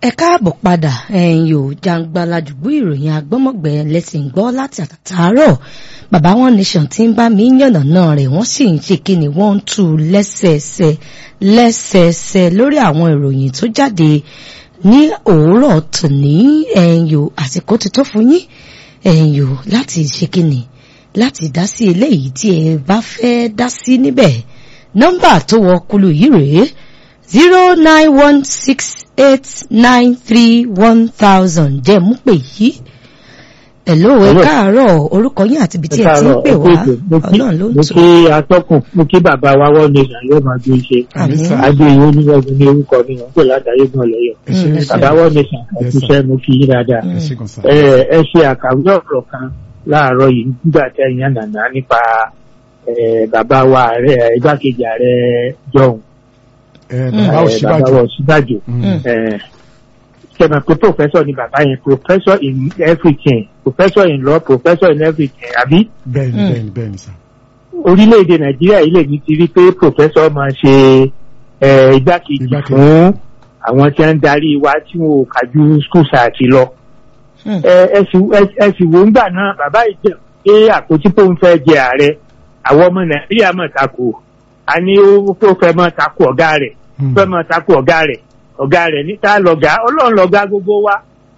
ẹ káàbọ̀ padà ẹ̀yin ò jàǹgbàlà jùgbú ìròyìn agbọ́mọ̀gbẹ́ lẹ́sìn gbọ́ láti àtàtàárọ̀ bàbá wọn nation tí ń bá mi yànnà náà rẹ̀ wọ́n sì ń ṣe kí ni wọ́n ń tú lẹ́sẹẹsẹ lẹ́sẹẹsẹ lórí àwọn ìròyìn tó jáde ní òwúrọ̀ tòní ẹ̀yin ò àsìkò ti tó fún yín ẹ̀yin ò láti ṣe kí ni láti dá sí eléyìí tí ẹ bá fẹ́ dá sí níbẹ̀ nọ́mbà tó wọ kulu yìí rèé zero nine one six eight nine three one thousand jẹ́ mú pè yí. Hello ẹ káàárọ̀ orúkọ yín àti ibi tí ẹ ti ń pè wá ọlọ́run ló ń mo tù. kí atọ́kùn mo kí bàbá wa wọ́n ní ìṣàyẹ̀ máa gbé iṣẹ́ Àmín. adé ìwé onígbàgbọ́ ní orúkọ mi wọ́n pè látàrí gan lẹ́yọ̀ bàbá wọ́n ní ìṣàkóso mo kí yín dáadáa Mm. ẹ ẹ ṣe àkàwé ọ̀rọ̀ kan láàárọ̀ yìí nígbà tí ẹ̀yin ànàná nípa ẹ, bàbá wa ààrẹ igbákejì ààrẹ jọ̀hún bàbá ẹ, òsínbàjò bàbá Ọ̀ṣínbàjò Mm. sẹ́mi pé professor ni bàbá yẹn professor in everything professor in law professor in everything àbí bẹ́ẹ̀ni Mm. bẹ́ẹ̀ni bẹ́ẹ̀ni sà. orílẹ̀-èdè nàìjíríà yìí lè ní ti rí pé professor máa ṣe ẹ, igbákejì Igbákejì. fún àwọn tí wọ́n ń darí wa tí wọn ò kájú skul sáàtì lọ. Mm. ẹ ẹ sì ẹ- ẹ sì wò ń gbà náà bàbá ìjẹ pé àpótí tó ń fẹ́ jẹ ààrẹ àwọn ọmọ nàìjíríà mọ̀ tako a ní ó ó fẹ́ mọ̀ tako ọ̀gá rẹ̀ Mm. fẹ́ mọ̀ tako ọ̀gá rẹ̀ ọ̀gá rẹ̀ níta lọ̀gá ọlọ́run lọ̀gá gbogbo wa.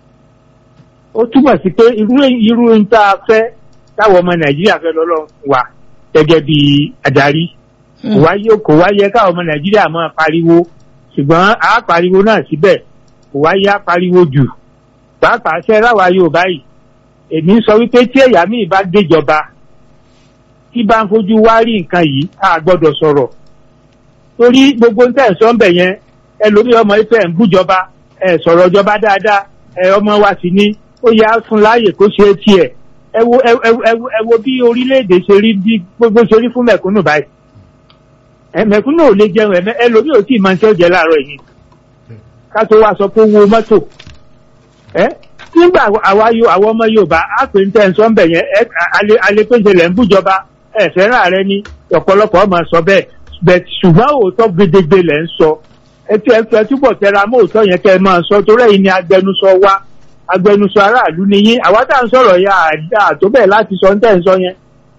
ó túmọ̀ sí pé irú irú ń tá a fẹ́ táwọn ọmọ nàìjíríà fẹ́ lọ́lọ́run fún wa gẹ́gẹ́ bí adarí kò Mm. wáyé kò wáyé káwọn ọmọ nàìjíríà máa pariwo ṣùgbọ́n a pariwo náà síbẹ̀ kò wáyé a pariwo jù pàápàá ṣe ráwa yorùbá yìí èmi ń sọ wípé tí ẹ̀yà míì bá déjọba tí bá ń fojú wá rí nǹkan yìí a gbọ́dọ̀ sọ̀rọ̀ torí gbogbo ń tẹ̀ sọ́ ń bẹ̀ yẹn ẹlòmíì ọmọ ife ẹ̀ ń bújọba ẹ̀ sọ̀rọ̀ jọba dáadáa ẹ̀ ọmọ wa sì ní ó yá fún láàyè kó ṣe é tiẹ̀ ẹ wo ẹ ẹ ẹ wo- ẹ wo bí orílẹ̀-èdè ṣe rí bí gbogbo ṣe rí fún mẹ̀kúnnù báyìí ẹ mẹ̀kúnnù ò lè jẹun ẹ̀mẹ́ ẹlòmíì ò tí ì máa ń ṣe ọ̀jẹ̀ láàárọ̀ yìí ká tó wá sọ pé ó wo mọ́tò ẹ nígbà àwa yo àwọn ọmọ Yorùbá á pè ń tẹ́ ń sọ ń bẹ̀ yẹn ẹ alẹ́ alẹ́ pé ń ṣẹlẹ̀ ń bújọba ẹ fẹ́ràn ààrẹ ni ọ̀pọ̀lọpọ̀ ọmọ sọ bẹ́ẹ̀ bẹ̀ ṣùgbọ́n òótọ́ gedegbe lẹ̀ ń sọ ẹ tí ẹ fẹ́ túbọ̀ tẹra mọ́ òótọ́ yẹn kẹ́ ẹ máa sọ torí ẹ̀yin ni agbẹnusọ wa agbẹnusọ aráàlú ni yín àwa tá à ń sọ̀rọ̀ yẹn àdá tó bẹ́ẹ̀ láti sọ ń tẹ́ ń sọ yẹn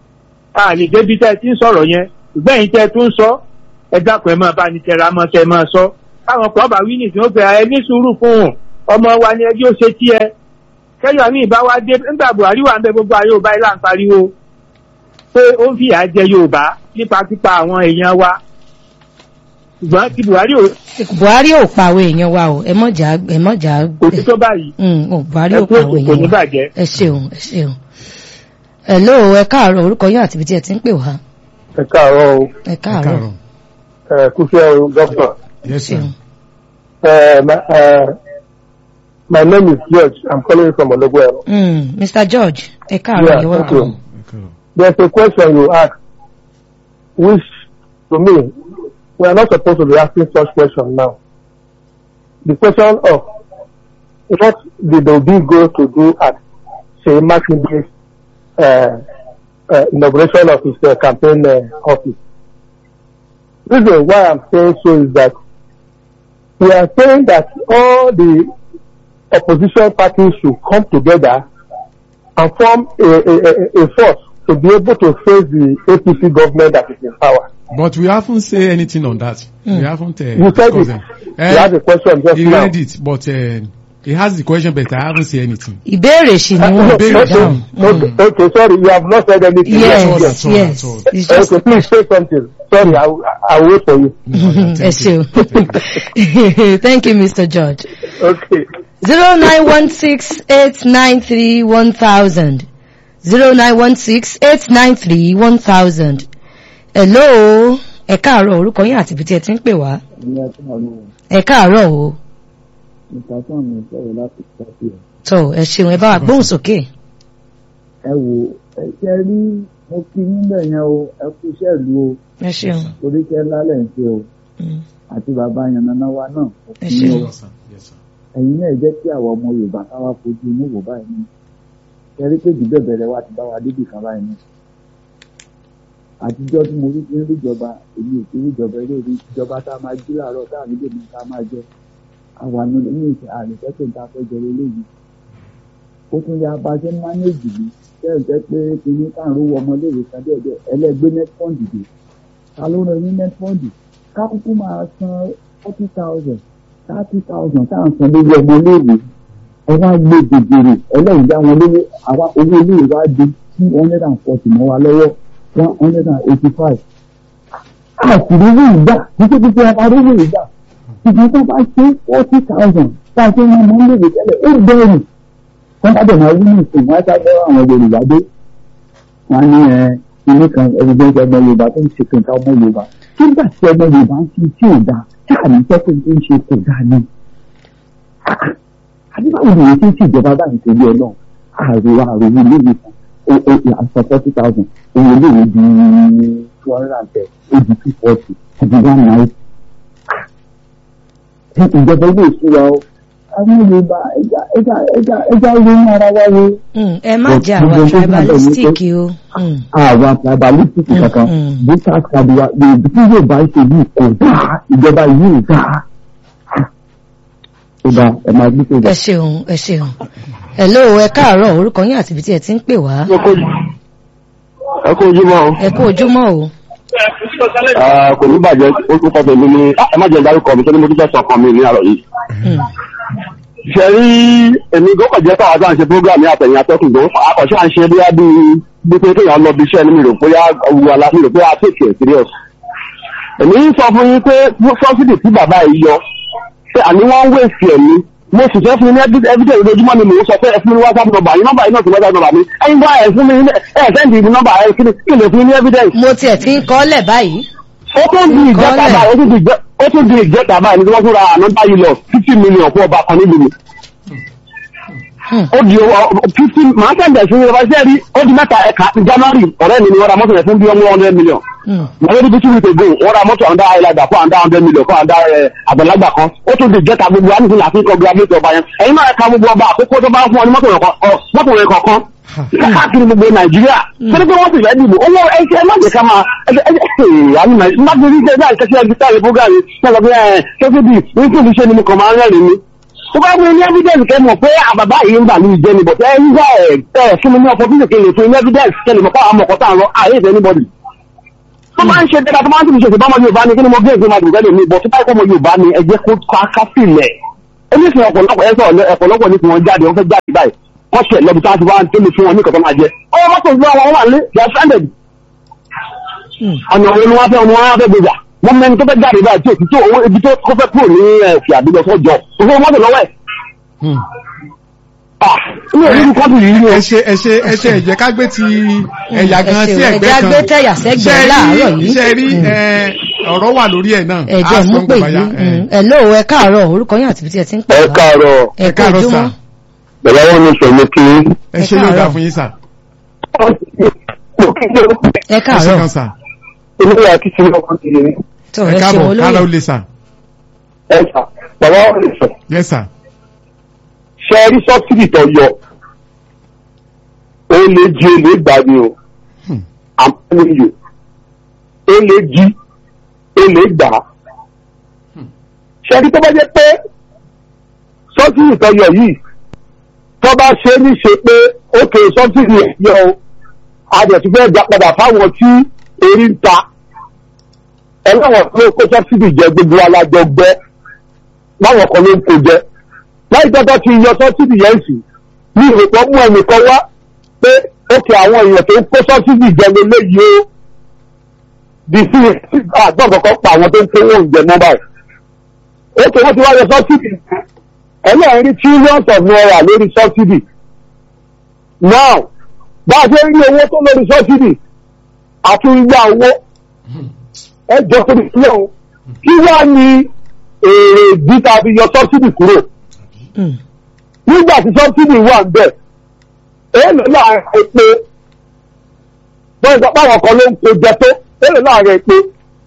a lè débi tẹ́ ẹ ti ń sọ̀rọ̀ yẹn ṣùgbọ́n ẹ̀yin tẹ́ ẹ tún ń sọ ẹ dákun ẹ máa bá ní tẹra mọ́ kẹ́ ẹ máa sọ káwọn kan bá wí nìsín ó fẹ́ ẹ ní sùúrù fún un ọmọ wa ni ẹjọ́ ṣe tí ẹ kẹ́yọ̀ ní ìbá wa dé nígbà Buhari wà ń bẹ gbogbo ayé Yorùbá ilá ń pariwo pé ó ń fìyà jẹ Yorùbá nípa pípa àwọn èèyàn wa ṣùgbọ́n ti Buhari ò Buhari ò pa àwọn èèyàn wa o ẹ mọ̀jà ẹ mọ̀jà kò sí tó báyìí Mm, ò Buhari ẹ ò kú pa ètò àwọn kò ní èèyàn wa bàjẹ́. ẹ ṣeun ẹ ṣeun. Hello ẹ káàárọ̀ orúkọ yín àti ibi tí ẹ ti ń pè wá ẹ káàárọ̀ o ẹ káàárọ̀ ẹ kúṣẹ́ o dọ́kítà yes sir. ṣeun. ẹ my uh, my name is George I'm calling from Ologbo Mm, Mr. George ẹ káàárọ̀ Yeah, you're thank you. welcome. Okay. there's a question you ask which to me we are not supposed to be asking such question now the question of what did Obi go to do at Seyi Makinde's uh, uh, inauguration of his uh, campaign uh, office reason why I'm saying so is that we are saying that all the opposition parties should come together and form a, a, a, a force to be able to face the APC government that is in power. but we haven't say anything on that. Mm. we haven't. Uh, You said discussed it. them. you had a question just he now. read it but uh, he has the question but I haven't say anything. ìbéèrè sì ni wọn okay, Ìbéèrè okay, dáhùn. okay, okay, sorry, you have not said anything. yes all, that's all, yes that's all. it's just Okay, please say something. Sorry, I, will- I will wait for you. No, no, ẹ thank you. ṣeun thank you Mr. George. Okay. zero nine one six eight nine three one thousand zero nine one six eight nine three one thousand. hello ẹ káàárọ̀ orúkọ yín àti ibi tí ẹ ti ń pè wá ní ẹtún àwọn ẹ káàárọ̀ o ìtàkùn mi sọ̀rọ̀ láti pàṣẹ ẹ̀. tó ẹ ṣeun ẹ bá wa gbóhùn sókè. ẹ wò ẹ ṣe rí mo kí nílẹ̀ yẹn o ẹ kú iṣẹ́ ìlú o ẹ ṣeun. torí iṣẹ́ lálẹ́ ń ṣe o Mm. àti bàbá yànnàná wa náà mo Ẹ kí ṣeun. yín o Yes, sir. Yes, sir. ẹ̀yin náà jẹ́ kí àwọn ọmọ Yorùbá káwá fojú inú wò báyìí ní ẹ rí pé jù bẹ́ẹ̀ bẹ̀rẹ̀ wa ti bá wa débì kan báyìí ní. àtijọ́ tí mo rí ti ń rí ìjọba èmi ò ti rí ìjọba eré rí ìjọba tá a máa jí láàárọ̀ tá a nílò ní ká máa jẹ àwa ní ní ìṣe àrètẹ́sẹ̀ tá a fẹ́ jẹ lélẹ́yìí ó tún yá bá a ṣe ń mánéèjì ní bẹ́ẹ̀ jẹ́ pé kìíní tá à ń rówó ọmọléèwé kan díẹ̀díẹ̀ ẹlẹ́gbẹ́ netfund dé ta ló rẹ ní netfund ká kúkú máa san forty thousand thirty thousand tá à ń san lórí ọmọléèwé ẹ wá gbé gbègbèrè ẹlẹ́yìn dá wọn lówó àwa owó iléèwé wá di two hundred and forty mọ́ wa lọ́wọ́ one hundred and eighty five àṣírí rí ìgbà títí títí àṣírí rí ìgbà ṣùgbọ́n tó bá ṣe forty thousand tá a ṣe ń mọ léèrè tẹ́lẹ̀ ó bẹ̀rù wọ́n bá dẹ̀ máa wí ní ìsìn wọ́n á sábẹ́ àwọn Yorùbá dé wọ́n á ní ẹ ilé kan ẹgbẹ́ ọmọ Yorùbá tó ń ṣe kẹta ọmọ Yorùbá nígbà tí ọmọ Yorùbá ń ṣe tí ò dáa káàní sẹ́kẹ̀ tó ń ṣe kò dáa ni. àdébáwò ni èyí tí ń ṣèjọba báyìí torí ẹ náà àrò àrò ilé ìwé kan àṣọ forty thousand owó ilé ìwé di two hundred and ten ó di two forty ó di one nine. ìjọba ilé ìṣúra o àwọn Yorùbá ẹja ẹja ẹja ẹja ronú ara wa wo. Mm, ẹ má jẹ́ àwa tribalistic o. Mm. àwa tribalistic kankan mm. voters card wa lèbi tí Yorùbá ṣe yìí kò dáa ìjọba yìí ò dáa. ó dáa ẹ máa gbé tó ẹ dáa. ṣeun ẹ ṣeun hello ẹ káàárọ̀ orúkọ yín àti ibi tí ẹ ti ń pè wá ẹ kó ojúmọ́ o. ẹ kú ojúmọ́ o. Ah, kò ní bàjẹ́ orúkọ tèmi ni ah, ẹ má jẹ́ ìdárúkọ mi tó ní mo tún fẹ́ sọ ọkàn mi ní àrọ̀ yìí. Mm. ṣe rí èmi gbọ́kàn jẹ́ káwọn àti à ń ṣe program ní àtẹ̀yìn atọ́kùn gbọ́ àkọ́ṣe à ń ṣe bí a bí bí pé kéèyàn lọ bí iṣẹ́ ní mi rò pé wu ala mi rò pé a take it serious. èmi ń sọ fún yín pé subsidy tí bàbá yìí yọ pé àní wọ́n ń wéèsì ẹ̀mí mo sì fẹ́ fún yín ní evidence lójúmọ́ ni mò ń sọ pé ẹ fún mi ní whatsapp number yín nọ́mbà yín náà ti whatsapp number mi ẹ̀yin bá ẹ̀ fún mi ní ẹ̀ sẹ́ndì ní nọ́mbà ẹ̀ kí ni kí lè fún yín ní evidence mo tiẹ̀ ti ń kọ́lẹ̀ báyìí. ó tún di ìjẹta Kọ́lẹ̀. báyìí ó tún di ìjẹ- ó tún di ìjẹta báyìí ní wọ́n tún ra ànọ́dá yìí lọ fifty million fún ọba kan nílùú mi. Hmm. ó di owó fifty màá tẹ̀lé sí ní ọbaṣẹ́ rí ó di mẹ́ta ẹ̀ka january ọ̀rẹ́ mi ni wọ́n ra mọ́tò yẹn fún bí one hundred million. Mm. wọ́n lé ní two weeks ago wọ́n ra mọ́tò àǹdá ayélujára fún àǹdá hundred million fún àǹdá ẹ̀, àgbàlagbà kan ó tún di ìjẹta gbogbo wa nítorí àti congratulate ọba yẹn ẹ̀yin náà ẹ̀ka gbogbo ọba àkókò tó bá fún ọ ní mọ́tò yẹn kọ- ọ, mọ́tò yẹn kọ̀ọ̀kan káàkiri gbogbo nàìjíríà torí pé wọ́n ti fẹ́ dìbò owó ẹ̀ṣẹ̀ má jẹ́ ká máa àmì má ti rí jẹ́ báyìí kẹ́sí ẹgbẹ́ táyé program yìí sọ̀rọ̀ bí ẹ̀ kẹ́sí bí ní kí olùṣe ni mo kàn máa ń rẹ́rìn ni. tó bá fún mi ní evidence kẹ́ mọ̀ pé àbàbá yìí ń bà mí jẹ́ ni bọ̀ tẹ́ ń gbà ẹ̀ ẹ̀ fún mi ní opportunity kí n lè fún ní evidence kẹ́ lè mọ̀ pé àwọn ọmọkọ̀ tá à ń rọ àyè ìfẹ́ anybody. tó máa ń ṣe dáadáa tó máa ń tún ṣe ìbámu Yorùbá ni kí ni mo gbé ìgbé máa dùn gẹ́lẹ́ mi bọ̀ tó bá ikọ́ ọmọ Yorùbá ni ẹ jẹ́ kó ká sílẹ̀ oníṣẹ́ ọ̀pọ̀lọpọ̀ ẹ sọ̀rọ̀ ọ̀pọ̀lọpọ̀ ní kí wọ́n jáde wọ́n fẹ́ jáde báyìí wọ́n ṣẹ̀ lọ́bi tí wọ́n ti wá ń tẹ́lẹ̀ fún wọn ní kọ̀tọ́ máa jẹ ọwọ́ mọ́tò ìlú àwọn wà ní they are stranded Mm. ọ̀nà òun ni wọ́n fẹ́ ni wọ́n fẹ́ gbèjà wọ́n mẹ́ni tó fẹ́ jáde báyìí tí òtítọ́ owó ibi tó kó fẹ́ kúrò ní ẹ̀fì àdúgbò sọ́jọ́ òfin mọ́tò lọ́wọ́ ẹ̀ Hmm. ah inú òní kọ́tù yìí ni o ẹ ṣe ẹ ṣe ẹ ṣe ẹ jẹ́ ká gbé ti ẹ̀yà ẹ gan ṣeun, sí ẹ ẹ̀gbẹ́ jẹ́ á kan gbé tẹ̀yà sẹ́gbẹ̀ẹ́ Ṣé rí- láàárọ̀ yìí. ṣé rí Mm. ẹ, ọ̀rọ̀ wà lórí ẹ̀ náà ẹ jẹ́ Á mú sọ pè nǹkan yìí. báyà, ẹ. Mm. hello ẹ káàárọ̀ orúkọ yín àti ibi tí ẹ ti ń pè wá. káàárọ̀ ẹ ẹ kú káàárọ̀ ojúmọ́. sà. bẹ̀rẹ̀ wọn ní sọ ní kí ẹ ṣe ló dà káàárọ̀. fún yín sà ẹ ẹ ṣe káàárọ̀ kan sà inú ìyá kí sinmi ọkọ ti yẹn tó ẹ ẹ ṣeun káàbọ̀ kára ó olóyè. lè sà ẹ sà bàbá wọn lè sọ yes sà ṣe rí sọ́sìdì tó yọ ó lè jí ó lè gbà ní o Hmm. àmọ́ ó lè jí ó lè gbà ṣe rí tó bá jẹ́ pé sọ́sìdì tó yọ yìí tó bá ṣe é níṣe pé ókè sọ́sìdì yọ o àjẹ̀tún fẹ́ gbà padà fáwọn tí orí ń ta ẹlẹ́wọ̀n tó kó sọ́sìdì jẹ gbogbo alájọ gbẹ́ láwọn kan ló ń kó jẹ láì tọ́tọ́ ti yọ sọ́sìdì yẹn sí ní ìrèpọ̀ mú ẹnìkan wá pé ó kẹ àwọn èèyàn tó ń kó sọ́sìdì jẹ lélẹ́yìí o bí sí àgbọ̀n kankan pa àwọn tó ń kówó oúnjẹ mọ́ báyìí ó kẹ wọ́n ti wá yọ sọ́sìdì ẹlẹ́yìn rí trillions of naira lórí sọ́sìdì now bá a ṣe ń rí owó tó lórí sọ́sìdì àti ìgbà owó ẹ jọ pé ilé o kí wá ní èrè ìdí tá a fi yọ sọ́sìdì kúrò Mm. nígbà tí sọ́bsìdì wà ń bẹ̀ èèlò láàrin epo wọ́n sọ páwọn kan ló ń po jẹ tó èèlò láàrin epo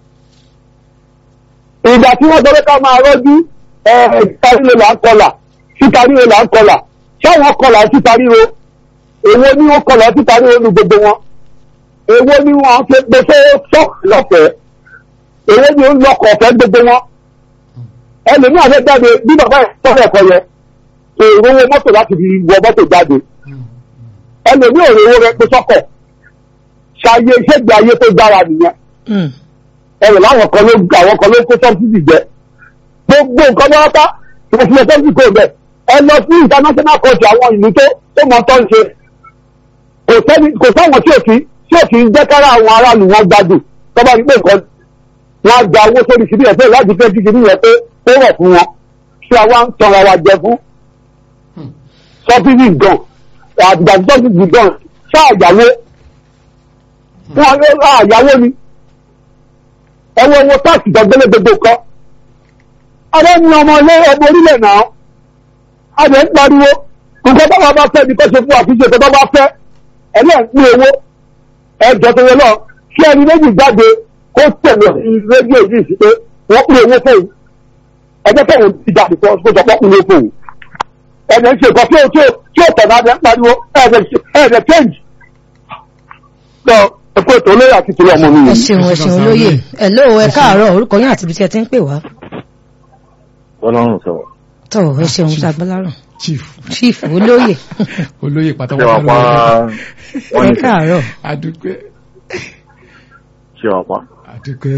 ìgbà tí wọ́n sọ pé ká máa rọ́jú títaríro là ń kọlà títaríro là ń kọlà sáwọn kọlà títaríro èwo ni wọ́n kọlà títaríro nu gbogbo wọn èwo ni wọ́n fi pe fẹ́ sọ́ọ̀kì lọ́fẹ̀ẹ́ èwo ni ó ń lọkọ̀ ọ̀fẹ́ gbogbo wọn ẹlòmíì àfẹ́ jáde bí bàbá ẹ̀ tọ́lẹ̀ ẹ̀kọ́ yẹn kò rówó mọ́tò láti fi wọ mọ́tò jáde ẹlòmíì ò rówó rẹ pé sọ́kọ̀ ṣayé ṣégbé ayé tó dára nìyẹn Mm. ẹrù láwọn kan ló àwọn kan ló kó sọ́bsidì jẹ gbogbo nǹkan bá wá ìfòsílẹ̀ sọ́bsidì kò bẹ̀ ẹ lọ sí international court àwọn ìlú tó tó mọ tó ń ṣe kò sẹ́ni kò sáwọn tí ò kí tí ò kí ń jẹ́ kára àwọn aráàlú wọn gbádùn tó bá rí pé nǹkan wọn á gba owó sórí síbí ẹ̀ pé láti fẹ́ kí kìíní yẹn pé ó rọ̀ fún wọn tí a wá ń tanra wa jẹ fún sọ́bsidì gan àtìgbà tí sọ́bsidì gan ṣáà yàwó wọn àyàwó ni ẹwọ owó táàkì gbàgbélé gbogbo kan adé ní ọmọ ilé ọmọ orílẹ̀ náà adé ń pariwo nǹkan bá wà bá fẹ́ ní kọ́sẹ̀ fún àfíjẹ tó bá bá fẹ́ ẹ̀lẹ́ ń pín owó ẹjọ́ tó yẹ lọ kí ẹni méjì jáde kó tẹ̀lé rédíò yìí sí pé wọ́n pín owó fóun ẹjọ́ tó ń ti dàbí kó sọ pé pín owó fóun ẹni ń ṣe nǹkan tí ó tí ó tí ó tẹ̀lé adé ń pariwo ẹ̀ẹ́dẹ̀ change lọ ẹ̀kọ́ ètò olóyè àti tìlẹ̀ ọmọ mi ẹ yìí. ṣeun ẹ ṣeun olóyè hello ẹ káàárọ̀ orúkọ yín àti ibi tí ẹ ti ń pè wá ọlọ́run sọ̀rọ̀ tọ ẹ ṣeun ṣàgbọ́lárùn chief chief olóyè olóyè ṣé pátápátá wàá pa wọ́n ẹ ní káàárọ̀ adúpẹ́ ṣé wàá pa. adúpẹ́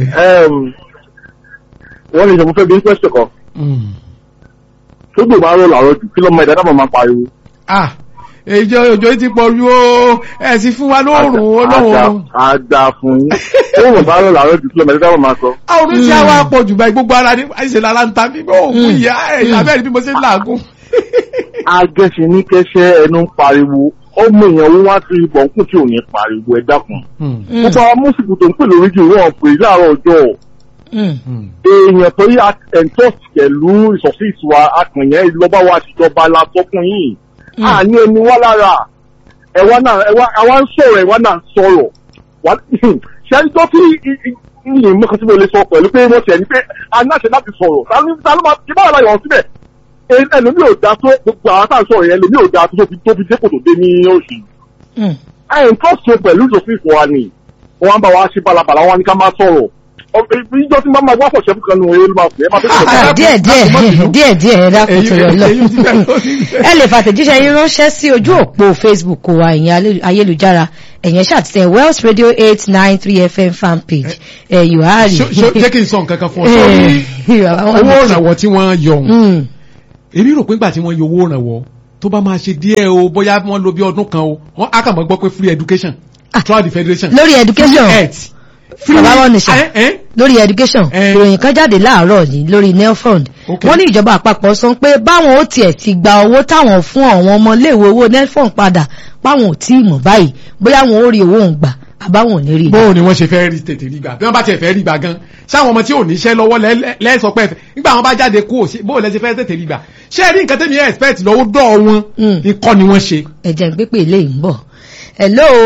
wọ́n ní ìṣòfò fẹ́ bí pẹ́sẹ̀ kan Mm. tó gbò máa ń rò làárọ̀ jù kí lọ́mọ ẹ̀dá dábọ̀ máa pariwo. ah èjọ òjò yìí ti pọ̀ ju ó ẹ sì fún wa lóòrùn olóòrùn a dá fún yín tó wọ́n bá rò làárọ̀ jù kí lọ́mọ ẹ̀dá dábọ̀ máa sọ. àwọn oníṣẹ́ àwa pọ̀ jù báyìí gbogbo ara ní àìsè lára ń ta mí bó òkú ìyá ẹ̀ abẹ́rẹ́ bí mo ṣe ń làágùn. agẹ́sẹ̀ ní kẹ́sẹ́ ẹnu ń pariwo ọmọ èèyàn wọn wá sí ibọ̀ nkùn tí ò ní pariwo ẹ dákun. Mm. gbogbo àwọn mùsùlùmí tó ń pè lórí jù wọ́n pè láàárọ̀ ọjọ́ Mm. Mm. èèyàn tó yà ẹ̀ńtọ́ pẹ̀lú ìsọ̀sí ìtura akànyẹ́ ìlọ́ba wa àtijọba la sọ fún yín. Mm. àní ẹni wá lára ẹwà náà ẹwà àwa ń sọ̀rọ̀ ẹwà náà ń sọ̀rọ̀ wà ṣẹ́ni tó fi yìnyín mọ́kàn tí mo lè sọ pẹ̀lú pé wọ́n ṣẹ̀ ní pé a ní àṣẹ láti sọ̀rọ̀ ta ló ta ló máa ti báwa láyọ̀ síbẹ̀ Ẹ- ẹlòmíì ò dáa tó gbogbo àwọn tá à ń sọ̀rọ̀ yẹn ẹlòmíì ò dáa tó tóbi tóbi dépò tó dé ní oṣù Mm. ẹ̀yìn tó ṣe pẹ̀lú ìjọsìn ìfọ̀ wa ni wọ́n á bá wa ṣe balabala wọn ní ká máa sọ̀rọ̀ Ọ- ìjọ tí máa máa wá pọ̀ ṣẹ́fù kan nù ẹ̀ ló máa pè é máa tó Ah, díẹ̀ díẹ̀ díẹ̀ díẹ̀ ẹ dákun Èyí- tó yọ lọ èyí ti fẹ́ lórí bẹ́ẹ̀. ẹ lè fàtẹ̀jíṣẹ́ yín ránṣẹ́ sí ojú òpó facebook wa ẹ̀yìn alé- ayélujára ẹ̀yìn ṣàtìtẹ̀ wells radio eight nine three fm fan page ẹ̀yìn àárí. Ṣó- ṣó- jẹ́ kí n sọ nǹkan kan fún ọ sórí owó ìrànwọ́ tí wọ́n yọ òun èmi rò pé nígbà tí wọ́n yọ owó ìrànwọ́ tó bá máa ṣe díẹ̀ o bóyá wọ́n lo bí ọdún kan o wọ́n á kàn mọ́ gbọ́ pé free education throughout the federation lórí education free health bàbá wọn nìṣẹ́ ẹ ẹ lórí education Eh. ìròyìn kan jáde láàárọ̀ yìí lórí nelfund Okay. wọ́n ní ìjọba àpapọ̀ sọ pé báwọn ó tiẹ̀ ti gba owó táwọn fún àwọn ọmọléèwé owó nelfund padà báwọn ò tí ì mọ̀ báyìí bóyá wọn ó rí owó òun gbà àbáwọn ò ní rí i. bóò ni wọ́n ṣe fẹ́ rí tètè rí gbà bí wọ́n bá tiẹ̀ fẹ́ rí gbà gan sáwọn ọmọ tí ò níṣẹ́ lọ́wọ́ lẹ́- lẹ́sọ pé ẹ̀fẹ̀ nígbà wọn bá jáde kú òsì bóò lẹ́sẹ̀ fẹ́ tètè rí gbà ṣé ẹ rí nǹkan tẹ́mi expect lọ́wọ́ dọ́ wọn Mm. nǹkan ni wọ́n ṣe ẹ̀jẹ̀ ń pépè lè ń bọ̀. hello